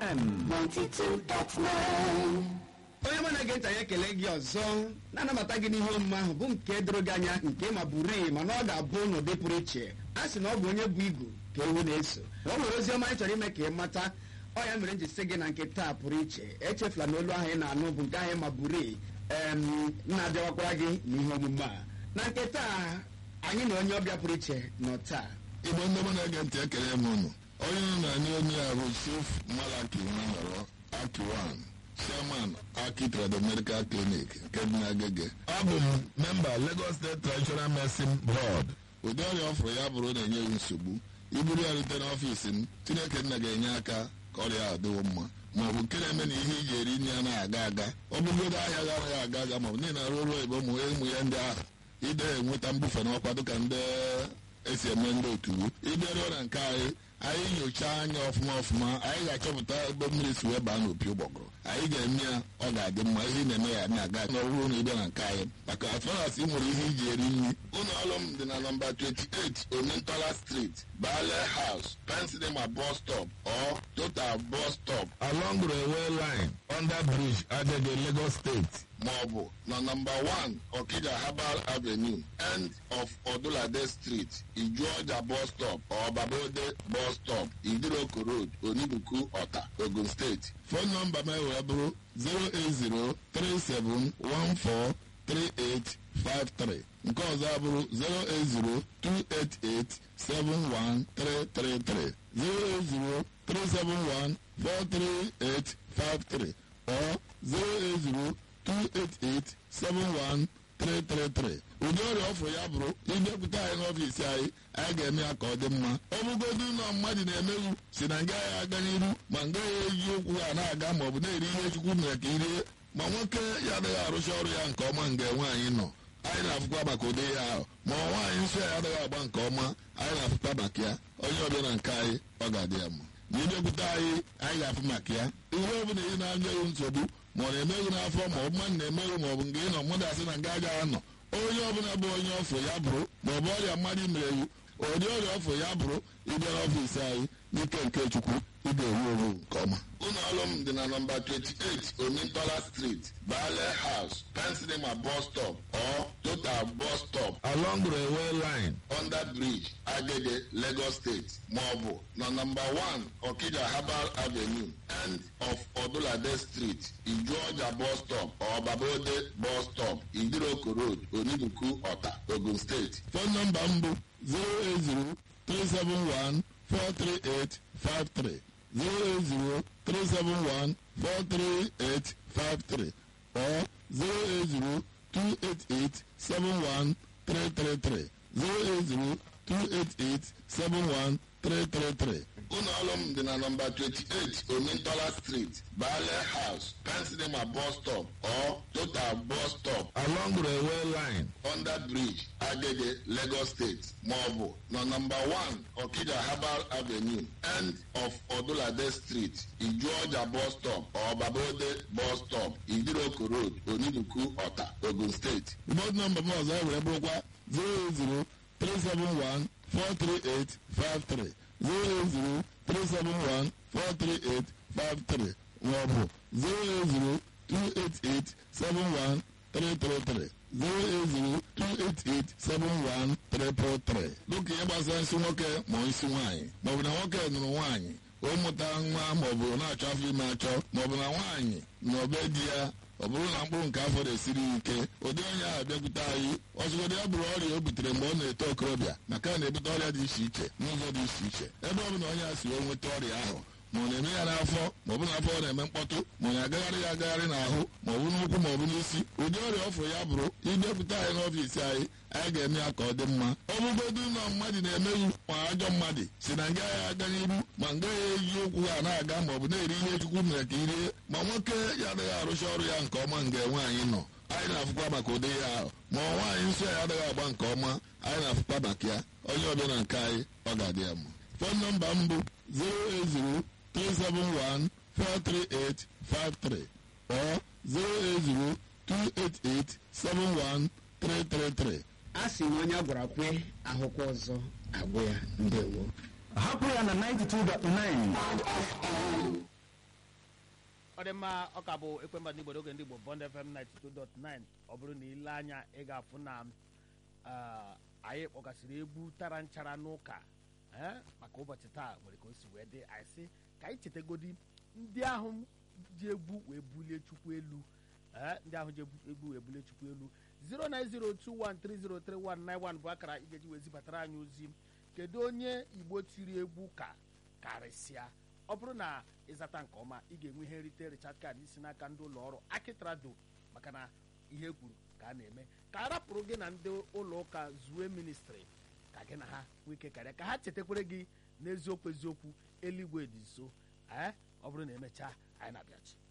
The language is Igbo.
FM 92.9 onye mụ na-ege ntị anyị ekele gị ọzọ na-anabata gị n'ihe omume ahụ bụ nke doro gị anya nke ma bụrụ mana ọ ga-abụ n'ụdị pụrụ iche a sị na ọ bụ onye bụ igu ka ewu na-eso na o nwere ozi ọma anyị chọrọ ime ka ị mata ọ ya mere m ji sị gị na nke taa pụrụ iche echefula na olu ahụ ị na-anụ bụ nke ahụ ma bụrụ na-abịawakwara gị n'ihe omume a na nke taa anyị na onye ọbịa pụrụ iche nọ taa igbo ndị mụ na-ege ntị ekele m unu onye nọ na anyị onye a bụ chief malaki nwanọrọ akiwan chairman aki trado medical clinic nke dị n'agege abụ m memba lagos state traditional medicine board ụdị ọrịa ọ fụrụ ya bụrụ na-enye gị nsogbu iburu ya rute n'ọfiisi m chineke nna ga-enye aka ka ọrịa ahụ dịwo mma ma ọ bụ nke na-eme na ihe iji eri nri ya na-aga aga ọ bụgodo ahịa ga anaghị aga aga ma ọ bụ niile arụ ọrụ oyibo ụmụ ụmụ ya ndị ahụ ide enweta mbufe n'ọkwa dịka ndị esi eme ndị otu ịbịaruo na nke anyị anyị nyochaa anya ọfụma ọfụma anyị ga-achọpụta ebe mmiri si wee baa n'opi ụgbọgụrụ anyị ga-eme ya ọ ga-adị mma ihe ị na-eme ya na-aga n'ọrụ na ịbịa na nke anyị maka atụras ị nwere ihe iji eri nri ụlọ ọrụ m dị na nọmba 28 omentola street bale house pensinema bus stop or total bus stop along railway line under bridge agege lagos state ma ọ bụ na nọmba 1 okija herbal avenue end of odulade street ijuọja bus stop or babode bus stop idiroko road onibuku ọta ogun steeti fon nọmba m wee bụrụ 08037143853 nke ọzọ abụrụ 08028871333 08037143853 or 080 288-71333 ụdị ọrịa ọfụrụ ya bụrụ ịbịakwute anyị n'ọfiisi anyị anyị ga-eme ya ka ọ dị mma ọ bụgodu ụlọ mmadụ na-emeghu si na nga ya aga n'iru ma nga ya eji okwu ha na-aga ma ọ bụ na-eri ihe chukwu mere ka irie ma nwoke ya adịghị arụcha ọrụ ya nke ọma nga nwaanyị nọ anyị na-afụkwa maka ụdị ya ahụ ma nwaanyị nsọ ya adịghị agba nke ọma anyị na-afụkwa maka ya onye ọbịa na nke anyị ọ ga-adị ya mma ma ịbịakwute anyị anyị ga-afụ maka ya ihe ọ bụla ị na-anya ya nsogbu ma ọ na-emeghị n'afọ ma ọ bụ mmadụ na-emeghị ma ọ bụ nke ị nọ mmadụ asị na nga agaghị anọ onye ọbụla bụ onye ọfụ ya bụrụ ma ọ bụ ọrịa mmadụ mere iwu ụdị ọrịa ọfụ ya bụrụ ịbịa n'ọfiisi anyị n'ike nke chukwu ị ga-ewu ewu nke ọma ụlọ ọrụ m dị na nọmba 28 omintola street bale house pensinema bus stop or total bus stop along railway line under bridge agege lagos state ma ọ bụ na nọmba 1 okija herbal avenue end of odulade street ijuọja bus stop or babode bus stop idiroko road onibuku ọta ogun steeti fon nọmba m bụ 080 371 43853 08037143853 or 08028871333 08028871333 ụlọ ọrụ m dị na nọmba 28 omintola street bale house pensinema bus stop or total bus stop along railway line under bridge agege lagos state ma ọ bụ na nọmba 1 okija herbal avenue end of odulade street ijuọja bus stop or babode bus stop idiroko road onibuku ọta ogun steeti bọd nọmba m ọzọ were bụrụkwa 080 371 43853 08037143853 maọbụ 08028871333 08028871333 dịka ihe gbasara nsị nwoke ma nsị nwaanyị maọbụ na nwoke nụrụ nwaanyị o mụta nwa maọbụ na-achọ afọ ime achọ maọbụ na nwaanyị na obe di ya ọ bụrụ na mkpụrụ nke afọ na-esiri ike ụdị onye ahụ bịakwute anyị ọzụgodị ya bụrụ ọrịa o butere mgbe ọ na-eto okorobịa maka na na-ebute ọrịa dị iche iche n'ụzọ dị iche iche ebe ọ bụla onye a si wee nweta ọrịa ahụ ma ọ na-eme ya n'afọ ma ọ bụ n'afọ ọ na-eme mkpọtụ ma ọ na-agagharị ya agagharị n'ahụ ma ọ bụ n'ụkwụ ma ọ bụ n'isi ụdị ọrịa ọfụ ya bụrụ ịbịakwute anyị n'ọfiisi anyị anyị ga-eme ya ka ọ dị mma ọ bụgodu ụlọ mmadụ na-emeghu ma ajọ mmadụ si na nga ya aga n'iru ma nga ya eji okwu ha na-aga ma ọ bụ na-eri ihe chukwu mere ka irie ma nwoke ya adịghị arụcha ọrụ ya nke ọma nga nwaanyị nọ anyị na-afụkwa maka ụdị ya ahụ ma nwaanyị nsọ ya adịghị agba nke ọma anyị na-afụkwa maka ya onye ọbịa na nke anyị ọ ga-adị ya mma fon nọmba m bụ 080 371 43853 or 08028871333 a sị na onye a gwara kwe ahụkwa ọzọ agwụ ya ndewo hapụ ya na 92.9 ọ dị mma ọ ka bụ ekwemba ndị igbodo oge ndị igbo bond fm 92.9 ọ bụrụ na ile anya ị ga-afụ na ah, anyị kpọgasịrị egwu tara nchara n'ụka eh, maka ụbọchị taa nwere ka o si wee dị anyị sị ka anyị chetegodi ndị ahụ ji egwu wee bulie chukwu elu eh, ndị ahụ ji egwu- egwu wee bulie chukwu elu 09021303191 bụ akara ị ga-eji wee zibatara anyị ozi kedu onye igbo tiri egwu ka karịsịa ọ bụrụ na ịzata nke ọma ị ga-enwe ihe nrite richard card isi n'aka ndị ụlọ ọrụ akitrado maka na ihe kwuru ka a na-eme ka a rapụrụ gị na ndị ụlọ ụka zue ministri ka gị na ha nwee ike karịa ka ha chetakwere gị n'eziokwu eziokwu eluigwe dị nso ee ọ bụrụ na emechaa anyị na-abịachi